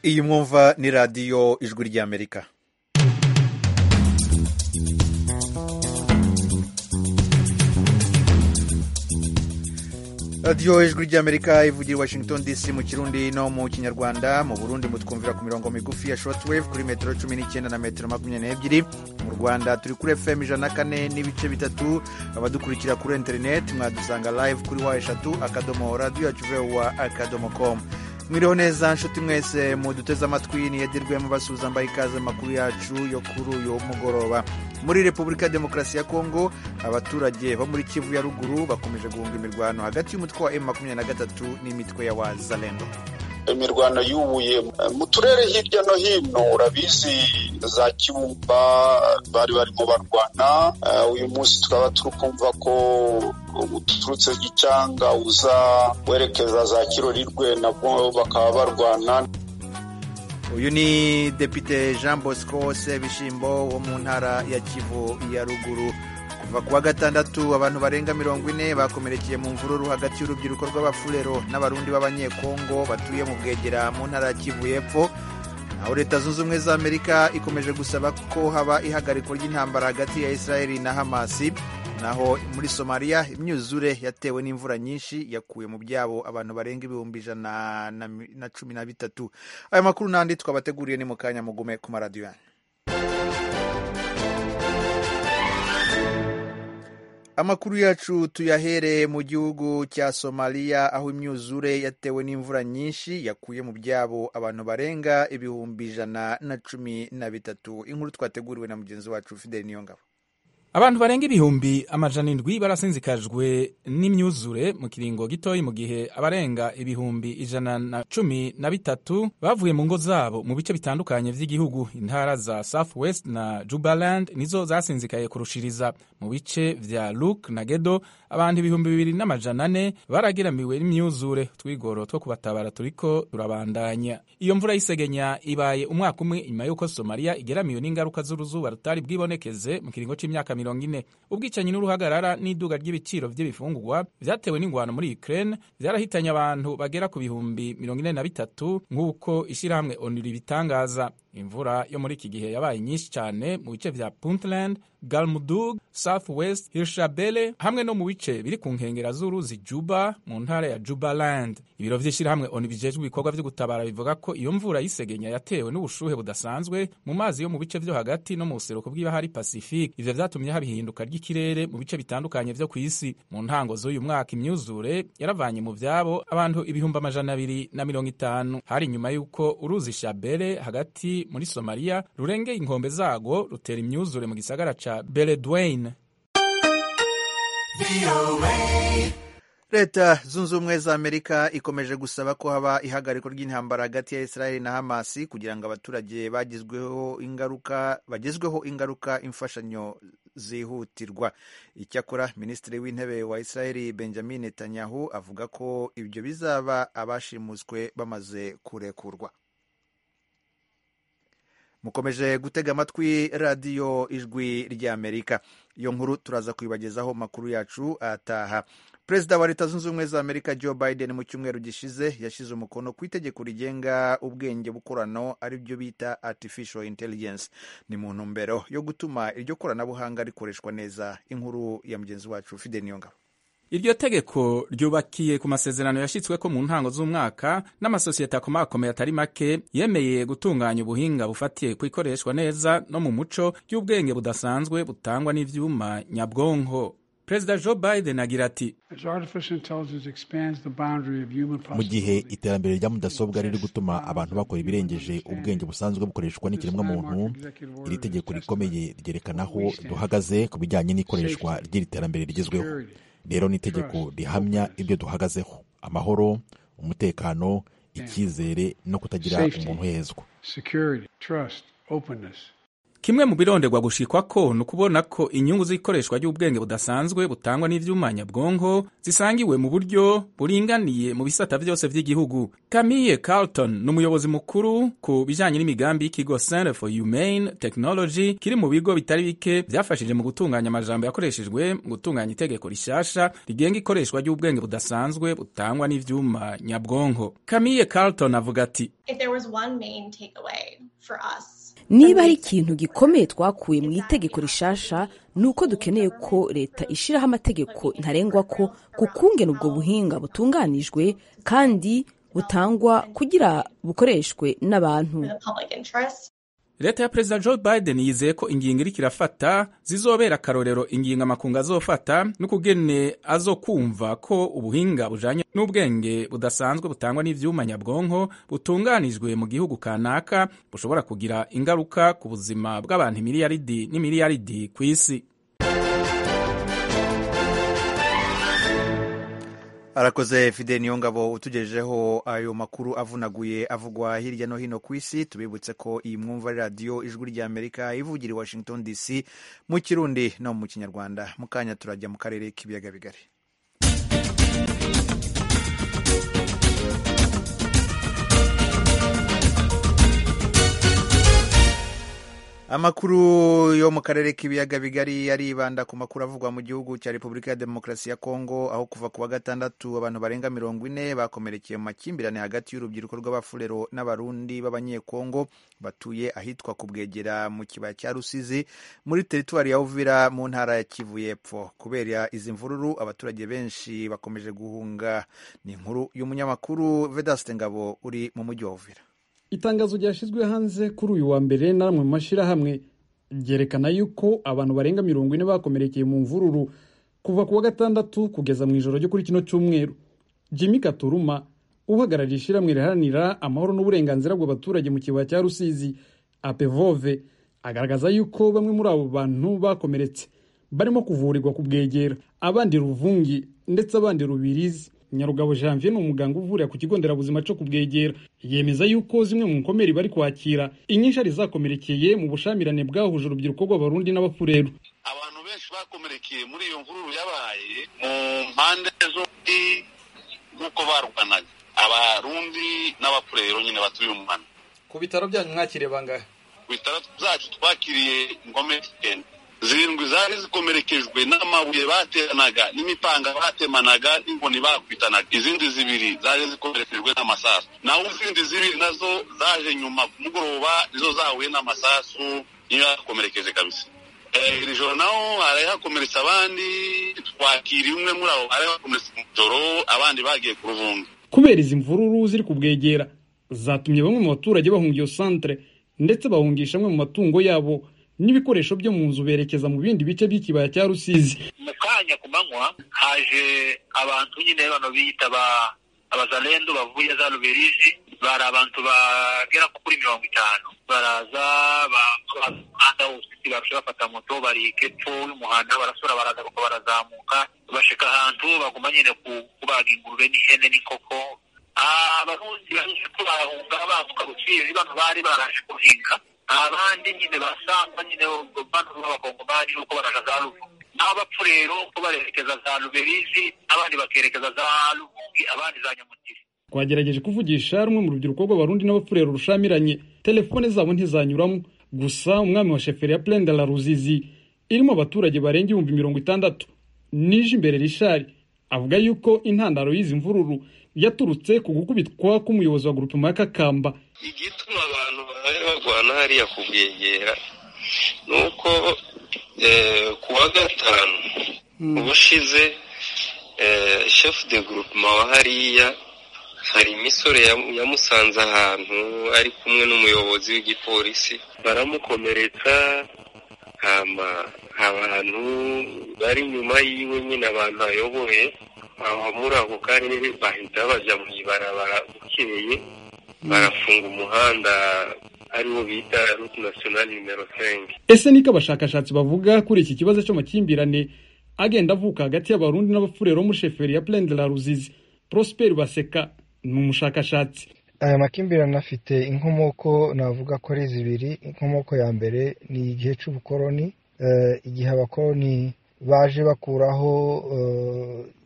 iyi mwumva ni radiyo ijwi ry'amerika radiyo ijwi ry'amerika ivugira i washington dc mu kirundi no mu kinyarwanda mu burundi mutwumvira ku mirongo migufi ya shortwave kuri metero cumi n'icyenda na metero makumyabiri n'ebyiri mu rwanda turi kuri fm ijana na kane n'ibice bitatu abadukurikira kuri interineti mwadusanga live kuri wa eshatu akadomo radiyo yacu vewa akadomo komu mwiriho neza nshuti mwese muduteze amatwi niyedirwe mubasubiza mbaye ikaze makuru yacu yo kuri uyu mugoroba muri repubulika ya demokarasi ya kongo abaturage bo muri kivu ya ruguru bakomeje guhunga imirwano hagati y'umutwe wa M23 n'imitwe ya wazalendo imirwano yubuye mu turere hirya no hino urabizi za kibumba bari barimo barwana uyu munsi tukaba turi kumva ko uturutse gicanga uza werekeza za kirorirwe nabwo bakaba barwana uyu ni depite jean bosco sebishimbo wo mu ntara ya kivu ya ruguru kuva kuwa gatandatu abantu barenga mirongo ine bakomerekeye mu mvururu hagati y'urubyiruko rw'abafurero n'abarundi b'abanyekongo batuye mu bwegera mu ntara ya kivu y'epfo aho leta zunze ubumwe za amerika ikomeje gusaba ko haba ihagarikwa ry'intambara hagati ya israeli na hamasi naho muri somaliya imyuzure yatewe n'imvura nyinshi yakuye mu byabo abantu barenga ibihumbi ijana na cumi na bitatu ayo makuru n'andi twabateguriye ni mu kanya mugume ku maradiyo yanyu amakuru yacu tuyahere mu gihugu cya somaliya aho imyuzure yatewe n'imvura nyinshi yakuye mu byabo abantu barenga ibihumbi ijana na cumi na bitatu inkuru twateguriwe na mugenzi wacu fideli niyongabo abantu barenga ibihumbi amajana indwi barasinzikajwe n'imyuzure mu kiringo gitoyi mu gihe abarenga ibihumbi ijana na cumi na bitatu bavuye mu ngo zabo mu bice bitandukanye by'igihugu intara za south west na jubaland nizo zasinzikaye kurushiriza mu bice vya luke na gedo abantu ibihumbi bibiri n'amajana ane baragiramiwe n'imyuzure twigoro two kubatabara turiko turabandanya iyo mvura y'isegenya ibaye umwaka umwe inyuma y'uko somaliya igeramiwe n'ingaruka z'uruzuba rutari bwibonekeze mu kiringo c'imyaka mirongo ine ubwicanyi n'uruhagarara n'iduga ry'ibiciro by'ibifungurwa vyatewe n'ingwano muri ukraine vyarahitanye abantu bagera ku bihumbi mirongo ine na bitatu nk'uko ishirahamwe onuri bitangaza imvura yo muri iki gihe yabaye nyinshi cyane mu bice vya puntland galmudug south west hirshabele hamwe no mu bice biri ku nkengera z'uruzi juba mu ntara ya jubaland ibiro vy'ishirahamwe onu bijejwe ibikorwa vyo gutabara bivuga ko iyo mvura y'isegenya yatewe n'ubushuhe budasanzwe mu mazi yo mu bice vyo hagati no mu buseruko bw'ibahari pacifique ivyo vyatumye haba ihinduka ry'ikirere mu bice bitandukanye vyo ku isi mu ntango z'uyu mwaka imyuzure yaravanye mu vyabo abantu ibihumbi amajana abiri na mirongo itanu hari nyuma y'uko uruzi shabele hagati muri somaliya rurengeye inkombe zarwo rutera imyuzure mu gisagara ca beledweyne leta zunze ubumwe za amerika ikomeje gusaba ko haba ihagariko ry'intambara hagati ya israeli na hamasi kugira ngo abaturage bagizweho ingaruka bagezweho ingaruka imfashanyo zihutirwa icyakora minisitiri w'intebe wa israeli benjamin netanyahu avuga ko ibyo bizaba abashimuswe bamaze kurekurwa mukomeje gutega amatwi radiyo ijwi ry'amerika iyo nkuru turaza kuyibagezaho makuru yacu ataha perezida wa leta zunze ubumwe za amerika joe biden mu cyumweru gishize yashyize umukono ku itegeko rigenga ubwenge bukorano ari byo bita artificial intelligence ni mu ntumbero yo gutuma iryo koranabuhanga rikoreshwa neza inkuru ya mugenzi wacu fide niyongabo iryo tegeko ryubakiye ku masezerano yashyitsweko mu ntango z'umwaka n'amasosiyete akomakomeye atari make yemeye gutunganya ubuhinga bufatiye ku ikoreshwa neza no mu muco ry'ubwenge budasanzwe butangwa n'ivyuma nyabwonko perezida joe biden agira ati mu gihe iterambere rya mudasobwa riri gutuma abantu bakora ibirengeje ubwenge busanzwe bukoreshwa n'ikiremwamuntu iri tegeko rikomeye ryerekana aho duhagaze ku bijyanye n'ikoreshwa ry'iri terambere rigezweho rero ni itegeko rihamya ibyo duhagazeho amahoro umutekano icyizere no kutagira umuntu uhezwa kimwe mu bironderwa gushikwa ko ni ukubona ko inyungu z'ikoreshwa ry'ubwenge budasanzwe butangwa n'ivyuma nyabwonko zisangiwe mu buryo buringaniye mu bisata vyose vy'igihugu camille carlton ni umuyobozi mukuru ku bijanye n'imigambi y'ikigo center for humane technology kiri mu bigo bitari bike vyafashije mu gutunganya amajambo yakoreshejwe mu gutunganya itegeko rishasha rigenga ikoreshwa ry'ubwenge budasanzwe butangwa n'ivyuma nyabwonko camille carlton avuga ati If there was one main takeaway for us, niba hari ikintu gikomeye twakuye mu itegeko rishasha ni uko dukeneye ko leta ishyiraho amategeko ntarengwa ko gukungena ubwo buhinga butunganijwe kandi butangwa kugira bukoreshwe n'abantu for the public interest, leta ya perezida joe biden yizeye ko ingingo iriko irafata zizobera akarorero ingingo amakungu azofata n'ukugene azokumva ko ubuhinga bujanye n'ubwenge budasanzwe butangwa n'ivyuma nyabwonko butunganijwe mu gihugu kanaka bushobora kugira ingaruka ku buzima bw'abantu imiliyaridi n'imiliyaridi ku isi arakoze fide niyo ngabo utugejejeho ayo makuru avunaguye avugwa hirya no hino ku isi tubibutse ko iyi mwumva ari radiyo ijwi rya amerika ivugira i washington dc mu kirundi no mu kinyarwanda mu kanya turajya mu karere k'ibiyaga bigari amakuru yo mu karere k'ibiyaga bigari aribanda ku makuru avugwa mu gihugu cya repubulika ya demokarasi ya kongo aho kuva ku wa gatandatu abantu barenga mirongo ine bakomerekeye mu makimbirane hagati y'urubyiruko rw'abafurero n'abarundi b'abanyekongo batuye ahitwa ku bwegera mu kibaya cya rusizi muri teritwari ya uvira mu ntara ya kivu y'epfo kubera izi mvururu abaturage benshi bakomeje guhunga ni inkuru y'umunyamakuru vedaste ngabo uri mu mujyi wa uvira itangazo ryashyizwe hanze kuri uyu wa mbere na ramwe mu mashyirahamwe ryerekana yuko abantu barenga mirongo ine bakomerekeye mu mvururu kuva ku wa gatandatu kugeza mu ijoro ryo kuri kino cyumweru jimmy katuruma uhagarariye ishyirahamwe riharanira amahoro n'uburenganzira bw'abaturage mu kibaya cya rusizi apevove agaragaza yuko bamwe muri abo bantu bakomeretse barimo kuvurirwa ku bwegera abandi ruvungi ndetse abandi rubirizi nyarugabo janvier ni umuganga uvurira ku kigo nderabuzima cyo kubwegera yemeza yuko zimwe mu nkomeri bari kwakira inyinshari zakomerekeye mu bushamirane bwahuje urubyiruko rw'abarundi n'abafureru abantu benshi bakomerekeye muri iyo mvururu yabaye mu mpande zombi nk'uko barwanaga abarundi n'abapurero nyine batuye umuhanda ku bitaro byanyu mwakiriye bangahe ku bitaro zacu twakiriye ingomeri icyenda zirindwi zari zikomerekejwe n'amabuye bateranaga n'imipanga batemanaga n'inkoni bakubitanaga izindi zibiri zari zikomerekejwe n'amasasu naho izindi zibiri nazo zaje nyuma ku mugoroba nizo zahuye n'amasasu niyo yakomerekeje kabisa Eh, iri joro naho hari hakomeretse abandi twakiriye umwe muri abo hari hakomeretse mu joro abandi bagiye ku ruvunga kubera izi mvururu ziri ku bwegera zatumye bamwe mu baturage bahunga iyo santere ndetse bahungisha amwe mu matungo yabo n'ibikoresho byo mu nzu berekeza mu bindi bice by'ikibaya cya rusizi mu kanya ku manywa haje abantu nyine bano biyita ba- abazalendo bavuye za ruberizi bari abantu bagera kuri mirongo itanu baraza bakora umuhanda wose baca bafata moto bari hepfo y'umuhanda barasura baraza kuko barazamuka bashika ahantu baguma nyine ku- kubaga ingurube n'ihene n'inkoko Ah, abarundi baje ko barahunga bambuka rusizi bano bari baraje guhinga abandi nyine basanga nyine bano b'abakongomani nuko baraja za ruvu n'abapfu rero ko barerekeza za ruberizi abandi bakerekeza za rubungi abandi za nyamutiri twagerageje kuvugisha rumwe mu rubyiruko rw'abarundi n'abafurero rushamiranye telefone zabo ntizanyuramo gusa umwami wa sheferi ya plende la ruzizi irimo abaturage barenga ibihumbi mirongo itandatu nije imbere rishari avuga yuko intandaro y'izi mvururu yaturutse ku gukubitwa k'umuyobozi wa gurupema ya kakamba igituma abantu bari barwana hariya ku bwegera ni uko eh, ku wa gatanu ubushize eh, chef de groupement wa hariya hari imisore yamu- yamusanze ahantu ari kumwe n'umuyobozi w'igipolisi baramukomeretsa hama abantu bari nyuma yiwe nyine abantu ayoboye aho muri ako karere bahita baja mu ibarabara bukeye barafunga umuhanda ariwo bita route nationale nimero 5 ese niko abashakashatsi bavuga kuri iki kibazo cy'amakimbirane agenda avuka hagati y'abarundi n'abafurero bo muri sheferi ya plende la ruzizi prosper baseka ni umushakashatsi aya makimbirane afite inkomoko navuga ko ari zibiri inkomoko ya mbere ni igihe cy'ubukoroni igihe abakoroni baje bakuraho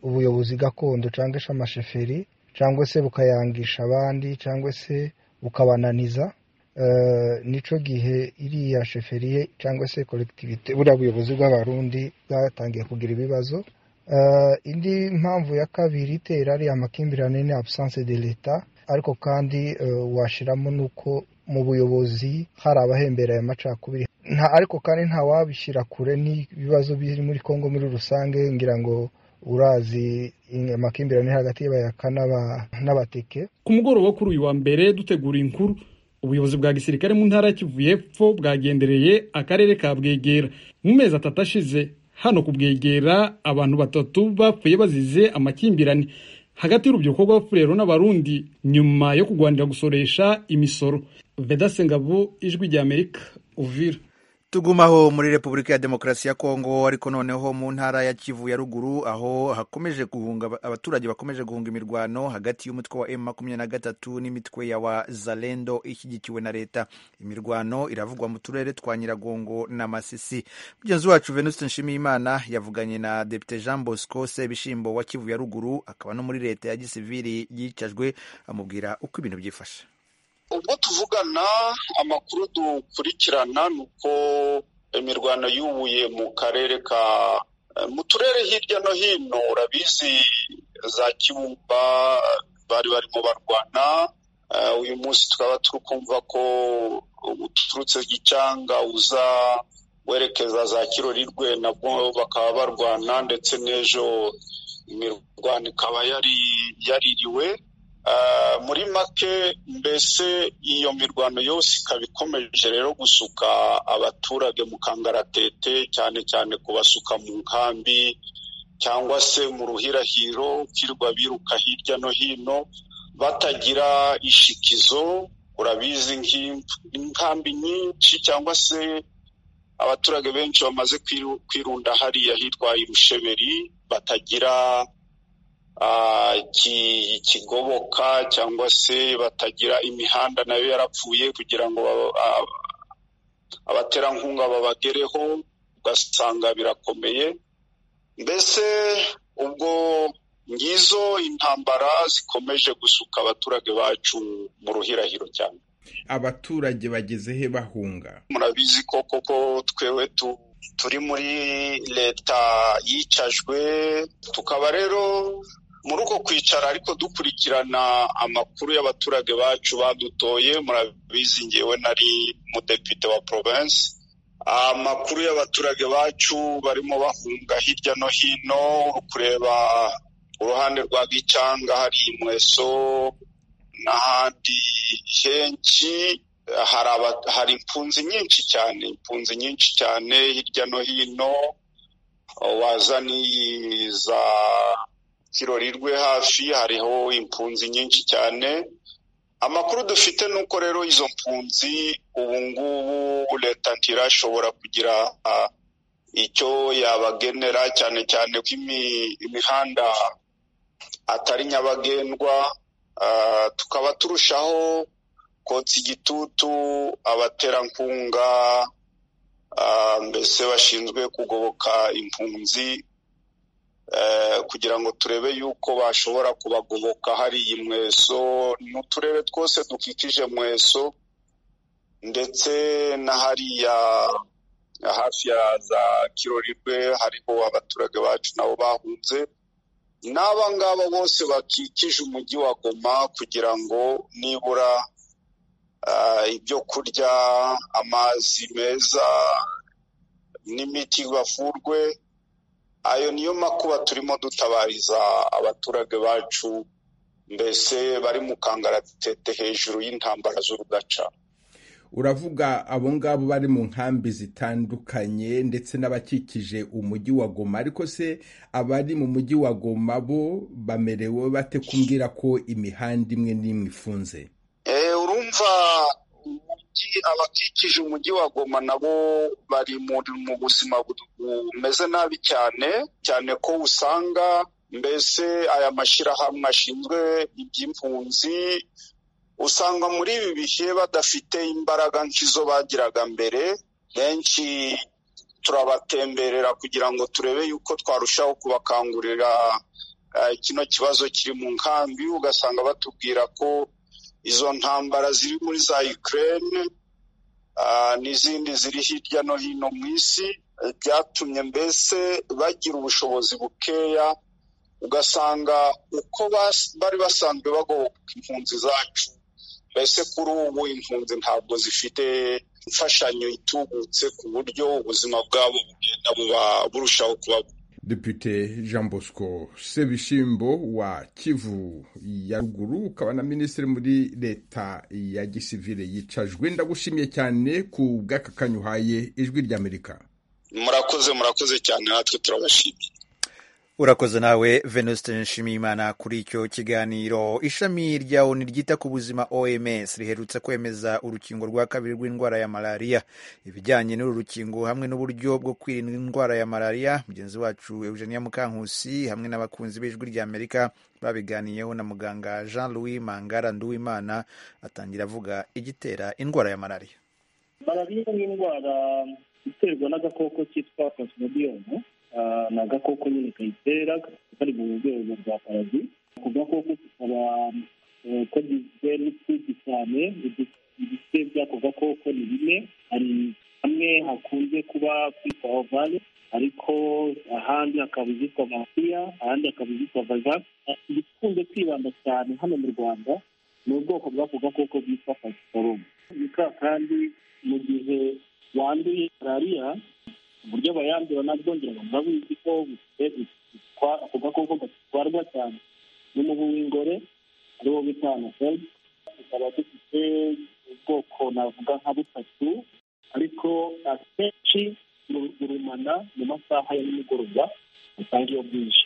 ubuyobozi gakondo cyangwa se amasheferi cyangwa se bukayangisha abandi cyangwa se bukabananiza nicyo gihe iriya sheferiye cyangwa se koregitivite buriya buyobozi bw'abarundi bwatangiye kugira ibibazo indi mpamvu ya kabiri itera ari amakimbirane ni absence de leta ariko kandi washyiramo n'uko mu buyobozi hari abahembereye amacakubiri ariko kandi wabishyira kure n'ibibazo biri muri congo muri rusange ngira ngo urazi amakimbirane hagati y'abayaka n'abateke ku mugoroba kuri uyu wa mbere dutegura inkuru ubuyobozi bwa gisirikare mu ntara ya kivu y'epfo bwagendereye akarere ka bwegera mu mezi atatu ashize hano ku bwegera abantu batatu bapfuye bazize amakimbirane hagati y'urubyiruko rw'abafurero n'abarundi nyuma yo kurwanira gusoresha imisoro vedase ngabo ijwi ry'amerika uvira tugumaho muri repubulika ya demokarasi ya kongo ariko noneho mu ntara ya kivu ya ruguru aho hakomeje guhunga abaturage bakomeje guhunga imirwano hagati y'umutwe wa m makumyabiri na gatatu n'imitwe ya wa zalendo ishyigikiwe na leta imirwano iravugwa mu turere twa nyiragongo na masisi mugenzi wacu venuste nshimiyimana yavuganye na depite jean bosco sebishimbo wa kivu ya ruguru akaba no muri leta ya gisiviri yicajwe amubwira uko ibintu byifashe ubwo tuvugana amakuru dukurikirana ni uko imirwano yubuye mu karere ka mu turere hirya no hino urabizi za kibumba bari barimo barwana uyu munsi tukaba turi kumva ko uturutse icyanga uza werekeza za kirorirwe nabwo bakaba barwana ndetse n'ejo imirwano ikaba yaririwe muri make mbese iyo mirwano yose ikaba ikomeje rero gusuka abaturage mu kangaratete cyane cyane kubasuka mu nkambi cyangwa se mu ruhirahiro kirwa biruka hirya no hino batagira ishikizo urabizi nk'inkambi nyinshi cyangwa se abaturage benshi bamaze kwirunda hariya hitwa irusheberi batagira kigoboka cyangwa se batagira imihanda nayo yarapfuye kugira ngo abaterankunga babagereho ugasanga birakomeye mbese ubwo ngizo intambara zikomeje gusuka abaturage bacu mu ruhirahiro cyane abaturage bageze he bahunga murabizi ko koko twewe tu turi muri leta yicajwe tukaba rero muri uko kwicara ariko dukurikirana amakuru y'abaturage bacu badutoye murabizi ngewe nari umudepite wa province amakuru y'abaturage bacu barimo bahunga hirya no hino kureba uruhande rwa gicanga hari imweso n'ahandi henshi hari impunzi nyinshi cyane impunzi nyinshi cyane hirya no hino wazaniye za kirori rwe hafi hariho impunzi nyinshi cyane amakuru dufite ni uko rero izo mpunzi ubu ngubu leta ntirashobora kugira icyo yabagenera cyane cyane ko imihanda atari nyabagendwa tukaba turushaho kotsa igitutu abaterankunga mbese bashinzwe kugoboka impunzi kugira ngo turebe yuko bashobora kubagoboka hari iyi mweso n'uturere twose dukikije mweso ndetse na hariya hafi ya za kirorirwe hariho abaturage bacu nabo bahunze n'aba ngaba bose bakikije umujyi wa goma kugira ngo nibura ibyo kurya amazi meza n'imiti bavurwe ayo niyo makuba turimo dutabariza abaturage bacu mbese bari mu kangaratete hejuru y'intambara z'urugaca uravuga abo ngabo bari mu nkambi zitandukanye ndetse n'abakikije umujyi wa goma ariko se abari mu mujyi wa goma bo bamerewe bate kumbwira ko imihanda imwe n'imwe ifunze urumva abakikije umujyi wa goma nabo bari mu buzima bumeze nabi cyane cyane ko usanga mbese aya mashyirahamwe ashinzwe iby'impunzi usanga muri ibi bihe badafite imbaraga nk'izo bagiraga mbere benshi turabatemberera kugira ngo turebe yuko twarushaho kubakangurira kino kibazo kiri mu nkambi ugasanga batubwira ko izo ntambara ziri muri za Ukraine n'izindi ziri hirya no hino mu isi byatumye mbese bagira ubushobozi bukeya ugasanga uko bari basanzwe bagoboka impunzi zacu mbese kuri ubu impunzi ntabwo zifite imfashanyo itubutse ku buryo ubuzima bwabo bugenda buba burushaho kuba Depite Jean Bosco Sebishimbo wa Kivu ya ruguru ukaba na minisitiri muri leta ya gisivile yicajwe ndagushimiye cyane ku bw'aka kanya uhaye ijwi ry'Amerika murakoze murakoze cyane natwe turabashimiye urakoze nawe venuste nshimiyimana kuri icyo kiganiro ishami rya oni ryita ku buzima oms riherutse kwemeza urukingo rwa kabiri rw'indwara ya malariya ibijyanye n'uru rukingo hamwe n'uburyo bwo kwirinda indwara ya malariya mugenzi wacu eugenia mukankusi hamwe n'abakunzi b'ijwi ry'amerika babiganiyeho na muganga jean louis mangara nduwimana atangira avuga igitera indwara ya malariya malariya ni indwara iterwa n'agakoko kitwa kosmodiyomu ni agakoko nyine kayitera kari mu rwego rwa parazi ako gakoko kakaba kagizwe n'utwinshi cyane ibice by'ako gakoko ni bine hari hamwe hakunze kuba kwitwa ovale ariko ahandi hakaba izitwa mafiya ahandi hakaba izitwa vaga igikunze kwibanda cyane hano mu rwanda ni ubwoko bw'ako gakoko bwitwa pasiparumu ni ka kandi mu gihe wanduye malariya uburyo abayandura nabwongera babuzi ko ako gakoko gatwarwa cyane n'umubu w'ingore ari wo bita anaferi tukaba dufite ubwoko navuga nka butatu ariko akenshi burumana mu masaha ya nimugoroba usanga iyo bwije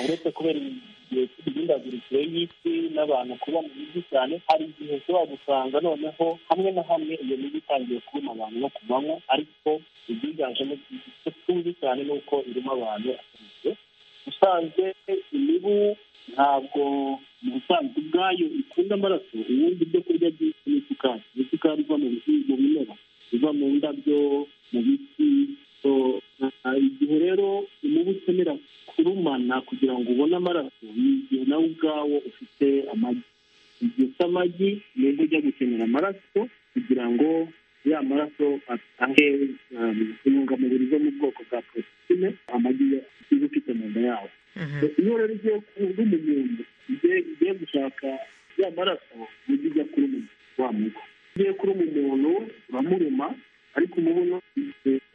uretse kubera igihe cy'imihindagurikire y'isi n'abantu kuba mu mijyi cyane hari igihe ushobora gusanga noneho hamwe na hamwe iyo mijyi itangiye kubona abantu no ku manywa ariko ibyiganjemo icyo tuzi cyane ni uko irimo abantu akeneye usanzwe imibu ntabwo mu busanzwe ubwayo ikunda amaraso ubundi ibyo kurya byinshi n'isukari isukari iva mu bimera iva mu ndabyo mu biti igihe rero umubu ukenera kurumana kugira ngo ubone amaraso ni igihe nawe ubwawo ufite amagi igihe ufite amagi nibwo ujya gukenera amaraso kugira ngo ya maraso atange intungamubiri zo mu bwoko bwa porotine amagi uba ufite mu nda yawo iyo rero ugiye kuba umuntu ugiye gushaka ya maraso ujya ujya kuruma wa mugo ugiye kuruma umuntu uramuruma ariko umubu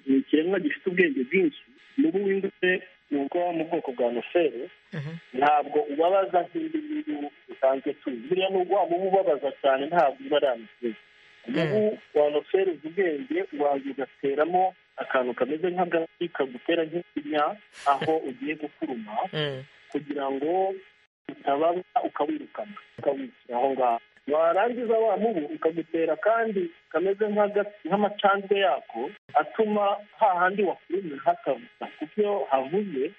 ni ikiremwa gifite ubwenge bwinshi umubu w'ingutse ni ubwo mu bwoko bwa noferi ntabwo ubabaza nk'indi ngiyi usanzwe tuzi buriya ni wa mubu ubabaza cyane ntabwo uba ari amuseri umubu wa noferi uzi ubwenge ubanza ugateramo akantu kameze nk'agati kagutera nk'ikinya aho ugiye gukuruma kugira ngo utababa ukawirukana ukawikira aho ngaho warangiza wa mubu ukagutera kandi kameze nk'amacandwe yako atuma hahandi wakurumye hakavuza kuko iyo havuze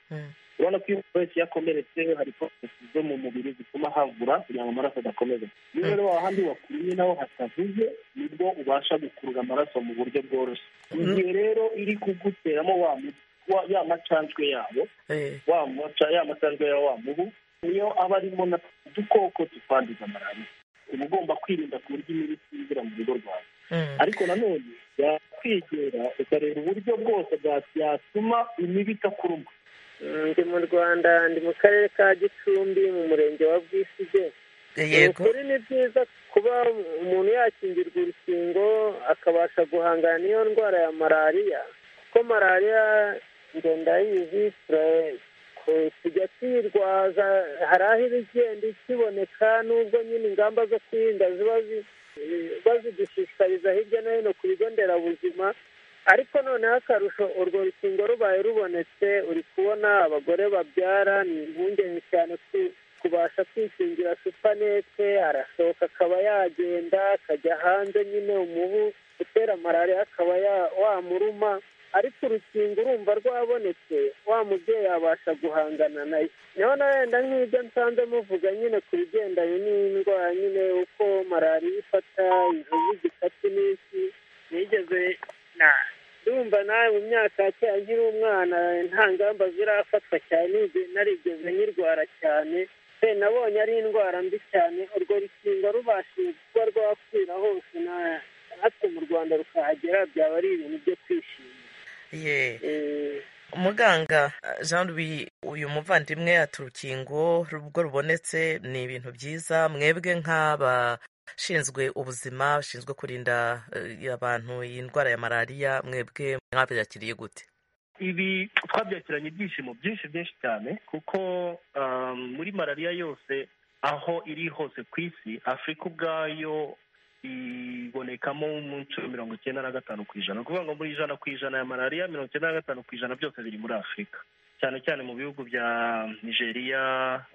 urabona ko iyo umuntu wese yakomeretse hari porotesi zo mu mubiri zituma havura kugira ngo amaraso adakomeza niyo rero hahandi wakurumye naho hatavuze nibwo ubasha gukurura amaraso mu buryo bworoshye igihe rero iri kuguteramo wa ya macanjwe yabo ya macanjwe ya wa mubu niyo aba arimo udukoko tutwanduza malariya uba ugomba kwirinda ku buryo imibu itinjira mu rugo rwawe ariko nanone yakwegera ukareba uburyo bwose byatuma imibu itakuruma ndi mu rwanda ndi mu karere ka gicumbi mu murenge wa bwisige ukuri ni byiza kuba umuntu yakingirwa urukingo akabasha guhangana n'iyo ndwara ya malariya kuko malariya ndayizi turayizi tujya tuyirwaza hari aho iba igenda ikiboneka n'ubwo nyine ingamba zo kwirinda ziba bazidushishikariza hirya no hino ku bigo nderabuzima ariko noneho akarusho urwo rukingo rubaye rubonetse uri kubona abagore babyara ni impungenge cyane kubasha kwishingira supanete arasohoka akaba yagenda akajya hanze nyine umubu utera malariya akaba wamuruma ariko urukingo urumva rwabonetse wa mubyeyi abasha guhangana nayo niho na wenda nk'ibyo nsanze muvuga nyine ku bigendanye n'indwara nyine uko malariya ifata inzovu zikata iminsi nigeze ndumva nawe mu myaka ya kera nkiri umwana nta ngamba zirafatwa cyane narigeze nkirwara cyane pe nabonye ari indwara mbi cyane urwo rukingo rubashije kuba rwakwira hose na natwe mu rwanda rukahagera byaba ari ibintu byo kwishima umuganga jean louis uyu muvandimwe ati urukingo rubwo rubonetse ni ibintu byiza mwebwe nk'aba ushinzwe ubuzima ushinzwe kurinda abantu iyi ndwara ya malariya mwebwe mwabyakiriye gute ibi twabyakiranye ibyishimo byinshi byinshi cyane kuko muri malariya yose aho iri hose ku isi afurika ubwayo ibonekamo mu nshuro mirongo icyenda na gatanu ku ijana ni ukuvuga ngo muri ijana ku ijana ya malariya mirongo icyenda na gatanu ku ijana byose biri muri afurika cyane cyane mu bihugu bya nigeria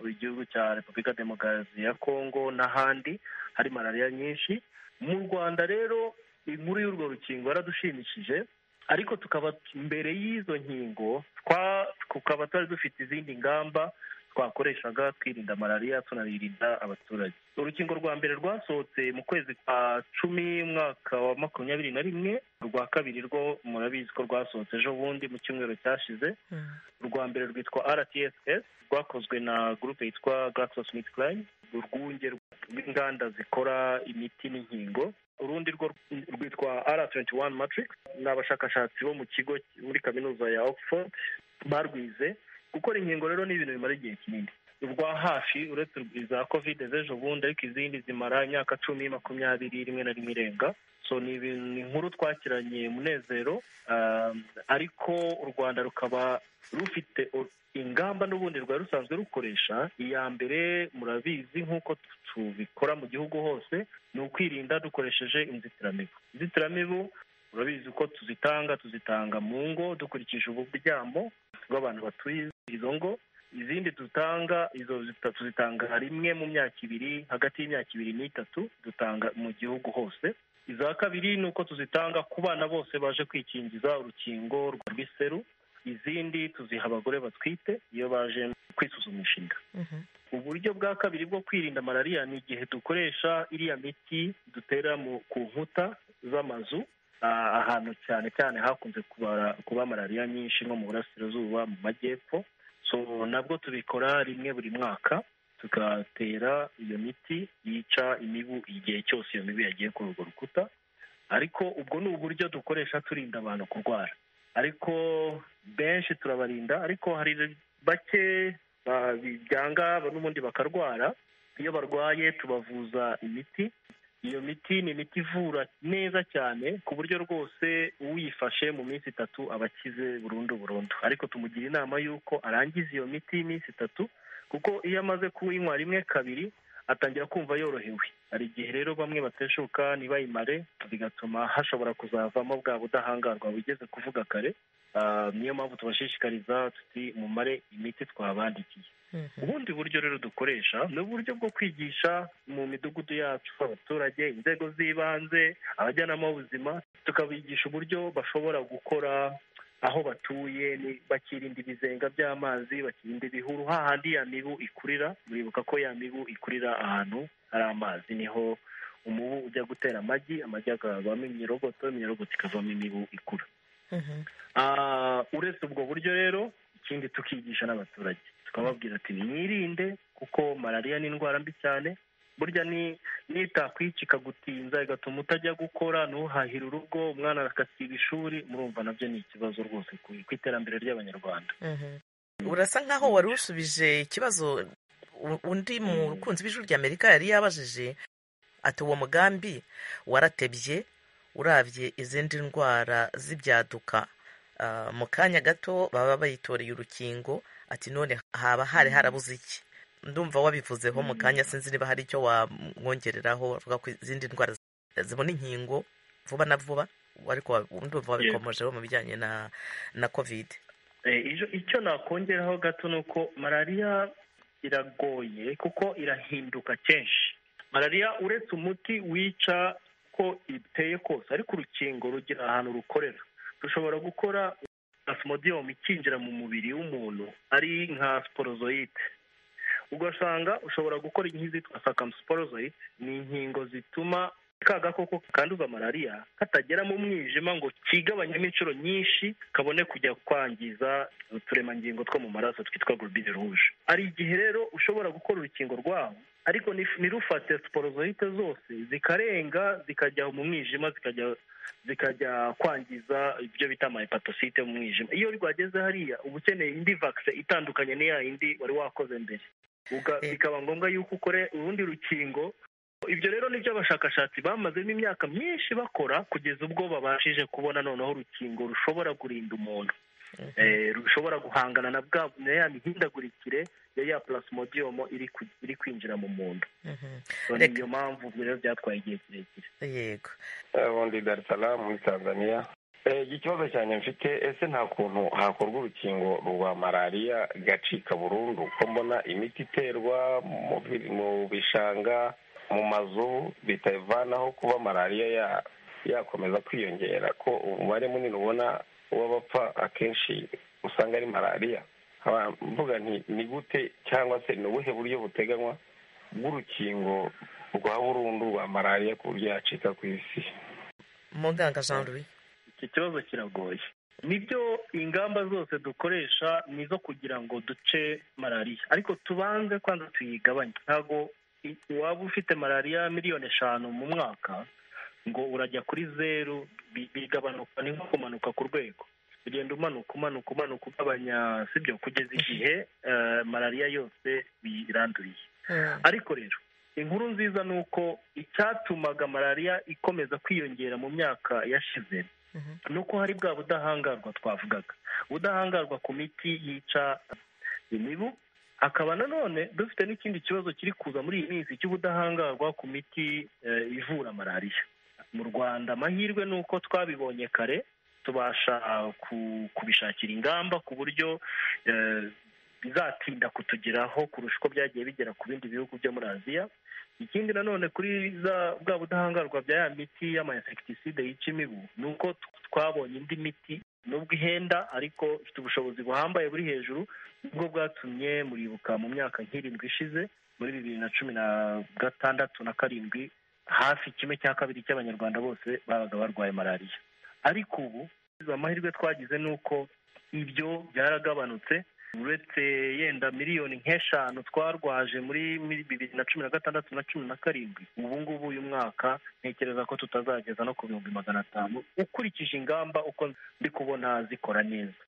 igihugu cya repubulika demokarasi ya kongo n'ahandi hari malariya nyinshi mu rwanda rero inkuru y'urwo rukingo yaradushimishije ariko tukaba mbere y'izo nkingo tukaba twari dufite izindi ngamba twakoreshaga twirinda malariya tunaririnda abaturage urukingo rwa mbere rwasohotse mu kwezi kwa cumi umwaka wa makumyabiri na rimwe urwa kabiri rwo murabizi ko rwasohotse ejo bundi mu cyumweru cyashize urwa mbere rwitwa rtss rwakozwe na gurupe yitwa GlaxoSmithKline urwunge rw'inganda zikora imiti n'inkingo urundi rwo rwitwa r21 matrix ni abashakashatsi bo mu kigo muri kaminuza ya oxford barwize gukora inkingo rero ni ibintu bimara igihe kinini urwa hafi uretse za kovide z'ejo bundi ariko izindi zimara imyaka cumi makumyabiri rimwe na rimwe irenga so ni inkuru twakiranye umunezero ariko u rwanda rukaba rufite ingamba n'ubundi rwari rusanzwe rukoresha iya mbere murabizi nk'uko tubikora mu gihugu hose ni ukwirinda dukoresheje inzitiramibu inzitiramibu urabizi ko tuzitanga tuzitanga mu ngo dukurikije uburyamo bw'abantu batuye izo ngo izindi dutanga izo tuzitanga rimwe mu myaka ibiri hagati y'imyaka ibiri n'itatu dutanga mu gihugu hose iza kabiri ni uko tuzitanga ku bana bose baje kwikingiza urukingo rw'iseru izindi tuziha abagore batwite iyo baje kwisuzumisha inda uburyo bwa kabiri bwo kwirinda malariya ni igihe dukoresha iriya miti dutera ku nkuta z'amazu ahantu cyane cyane hakunze kuba malariya nyinshi nko mu burasirazuba mu majyepfo so nabwo tubikora rimwe buri mwaka tugatera iyo miti yica imibu igihe cyose iyo mibu yagiye kuri urwo rukuta ariko ubwo ni uburyo dukoresha turinda abantu kurwara ariko benshi turabarinda ariko hari bake byanga n'ubundi bakarwara iyo barwaye tubavuza imiti iyo miti ni imiti ivura neza cyane ku buryo rwose uyifashe mu minsi itatu aba akize burundu burundu ariko tumugira inama y'uko arangiza iyo miti y'iminsi itatu kuko iyo amaze kuyinywa rimwe kabiri atangira kumva yorohewe hari igihe rero bamwe bateshuka ntibayimare bigatuma hashobora kuzavamo bwa budahangarwa bugeze kuvuga kare niyo mpamvu tubashishikariza tuti mumare imiti twabandikiye ubundi buryo rero dukoresha ni uburyo bwo kwigisha mu midugudu yacu abaturage inzego z'ibanze abajyanama b'ubuzima tukabigisha uburyo bashobora gukora aho batuye bakirinda ibizenga by'amazi bakirinda ibihuru hahandi ya mibu ikurira muribuka ko ya mibu ikurira ahantu hari amazi niho umubu ujya gutera amagi amagi akavamo imyirogoto imyirogoto ikavamo imibu ikura uretse ubwo buryo rero ikindi tukigisha n'abaturage tukababwira ati mwirinde kuko malariya ni indwara mbi cyane burya nitakwiki ikagutinza igatuma utajya gukora ntuhahire urugo umwana agasiba ishuri murumva nabyo ni ikibazo rwose ku iterambere ry'abanyarwanda urasa nkaho wari usubije ikibazo undi mukunzi w'ijwi ry'amerika yari yabajije ati uwo mugambi waratebye urabye izindi ndwara z'ibyaduka mu kanya gato baba bayitoreye urukingo ati none haba hari harabuze iki ndumva wabivuzeho mu kanya sinzi niba hari icyo wamwongereraho bavuga ko izindi ndwara zibona inkingo vuba na vuba ariko ndumva wabikomojeho mu bijyanye na na kovide icyo nakongeraho gato ni uko malariya iragoye kuko irahinduka kenshi malariya uretse umuti wica ko iteye kose ariko urukingo rugira ahantu rukorera dushobora gukora plasmodium ikinjira mu mubiri w'umuntu ari nka sporozoite ugasanga ushobora gukora nk'izitwa circumsporozoite ni inkingo zituma ka gakoko kanduza malariya katagera mu mwijima ngo kigabanyemo inshuro nyinshi kabone kujya kwangiza uturemangingo two mu maraso twitwa globine rouge hari igihe rero ushobora gukora urukingo rwawo ariko ntirufate siporozoyite zose zikarenga zikajya mu mwijima zikajya zikajya kwangiza ibyo bita amahepatosite mu mwijima iyo rwageze hariya uba ukeneye indi vakise itandukanye n'iya yindi wari wakoze mbere bikaba ngombwa yuko ukore urundi rukingo ibyo rero nibyo abashakashatsi bamazemo imyaka myinshi bakora kugeza ubwo babashije kubona noneho urukingo rushobora kurinda umuntu rushobora guhangana na bwa ya mihindagurikire ya ya plasmodium iri kwinjira mu muntu niyo mpamvu rero byatwaye igihe kirekire yego ubundi dar es salaam muri tanzania ikibazo cyanjye mfite ese nta kuntu hakorwa urukingo rwa malariya gacika burundu kuko mbona imiti iterwa mu bishanga mu mazu bitavanaho kuba malariya yakomeza kwiyongera ko umubare munini ubona w'abapfa akenshi usanga ari malariya mvuga nti ni gute cyangwa se ni ubuhe buryo buteganywa bw'urukingo rwa burundu rwa malariya ku buryo yacika ku isi muganga jean louis iki kibazo kiragoye nibyo ingamba zose dukoresha ni izo kugira ngo duce malariya ariko tubanze kwanza tuyigabanye ntabwo waba ufite malariya miliyoni eshanu mu mwaka ngo urajya kuri zeru bigabanuka ni nko kumanuka ku rwego ugenda umanuka umanuka umanuka ugabanya sibyo kugeza igihe malariya yose biranduriye ariko rero inkuru nziza ni uko icyatumaga malariya ikomeza kwiyongera mu myaka yashize ni uko hari bwa budahangarwa twavugaga ubudahangarwa ku miti yica imibu hakaba nanone dufite n'ikindi kibazo kiri kuza muri iyi minsi cy'ubudahangarwa ku miti ivura malariya mu rwanda amahirwe ni uko twabibonye kare tubasha kubishakira ingamba ku buryo bizatinda kutugeraho kurusha uko byagiye bigera ku bindi bihugu byo muri aziya ikindi nanone kuri bwa budahangarwa bya ya miti y'amainsekitiside yica imibu ni uko twabonye indi miti nubwo ihenda ariko ifite ubushobozi buhambaye buri hejuru nibwo bwatumye muribuka mu myaka nk'irindwi ishize muri bibiri na cumi na gatandatu na karindwi hafi kimwe cya kabiri cy'abanyarwanda bose babaga barwaye malariya ariko ubu amahirwe twagize ni uko ibyo byaragabanutse uretse yenda miliyoni nk'eshanu twarwaje muri bibiri na cumi na gatandatu na cumi na karindwi ubu ngubu uyu mwaka ntekereza ko tutazageza no ku bihumbi magana atanu ukurikije ingamba uko ndi kubona zikora neza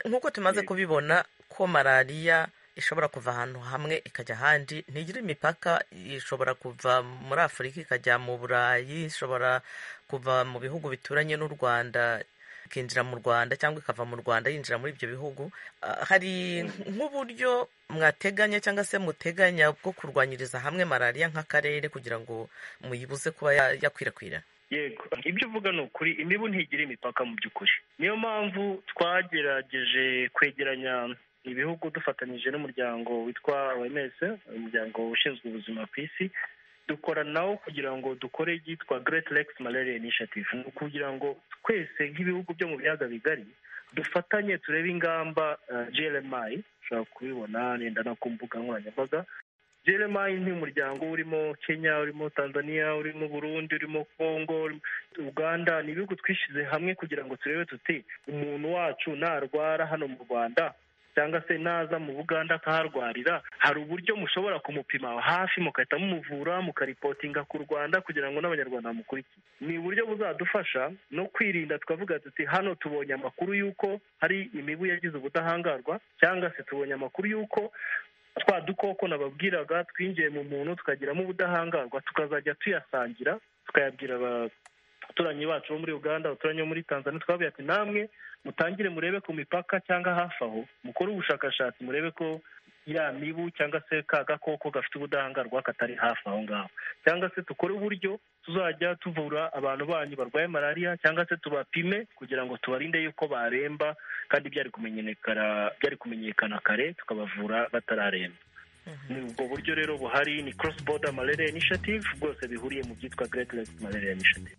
nk'uko tumaze kubibona ko malariya ishobora kuva ahantu hamwe ikajya ahandi ntigira imipaka ishobora kuva muri afurika ikajya mu burayi ishobora kuva mu bihugu bituranye n'u rwanda ikinjira mu rwanda cyangwa ikava mu rwanda yinjira muri ibyo bihugu hari nk'uburyo mwateganya cyangwa se muteganya bwo kurwanyiriza hamwe malariya nk'akarere kugira ngo muyibuze kuba yakwirakwira yego ibyo uvuga ni ukuri imibu ntigira imipaka mu by'ukuri niyo mpamvu twagerageje kwegeranya ibihugu dufatanyije n'umuryango witwa oms umuryango ushinzwe ubuzima ku isi dukora nawo kugira ngo dukore ibyitwa great lakes malaria initiative ni ukugira ngo twese nk'ibihugu byo mu biyaga bigari dufatanye turebe ingamba glmi ushobora kubibona nenda no ku mbuga nkoranyambaga glmi ni umuryango urimo kenya urimo tanzania urimo burundi urimo congo uganda ni ibihugu twishyize hamwe kugira ngo turebe tuti umuntu wacu narwara hano mu rwanda cyangwa se naza mu buganda akaharwarira hari uburyo mushobora kumupima hafi mugahita mumuvura mukaripotinga ku rwanda kugira ngo n'abanyarwanda bamukurikiye ni uburyo buzadufasha no kwirinda tukavuga tuti hano tubonye amakuru y'uko hari imibu yagize ubudahangarwa cyangwa se tubonye amakuru y'uko twa dukoko nababwiraga twinjiye mu muntu tukagiramo ubudahangarwa tukazajya tuyasangira tukayabwira abaturanyi bacu bo muri uganda abaturanyi bo muri tanzania twabwira ati namwe mutangire murebe ku mipaka cyangwa hafi aho mukore ubushakashatsi murebe ko ya mibu cyangwa se ka gakoko gafite ubudahangarwa katari hafi aho ngaho cyangwa se dukore uburyo tuzajya tuvura abantu banyu barwaye malariya cyangwa se tubapime kugira ngo tubarinde yuko baremba kandi byari kumenyekana kare tukabavura batararemba ni ubwo buryo rero buhari ni cross border malaria initiative bwose bihuriye mu byitwa great lakes malaria initiative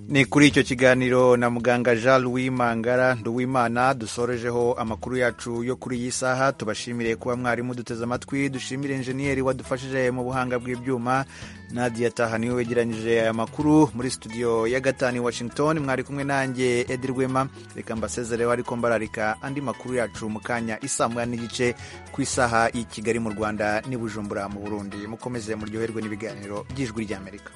ni kuri icyo kiganiro na muganga jean louis mangara nduwimana dusorejeho amakuru yacu yo kuri iyi saha tubashimire kuba mwarimu duteze amatwi dushimire enjeniyeri wadufashije mu buhanga bw'ibyuma nadia taha niwe wegeranyije aya makuru muri studio ya gatanu washington mwari kumwe nanjye edi rwema reka mbasezereho ariko mbararika andi makuru yacu mu kanya isamwa n'igice ku isaha y'i kigali mu rwanda n'i bujumbura mu burundi mukomeze muryoherwe n'ibiganiro by'ijwi ry'amerika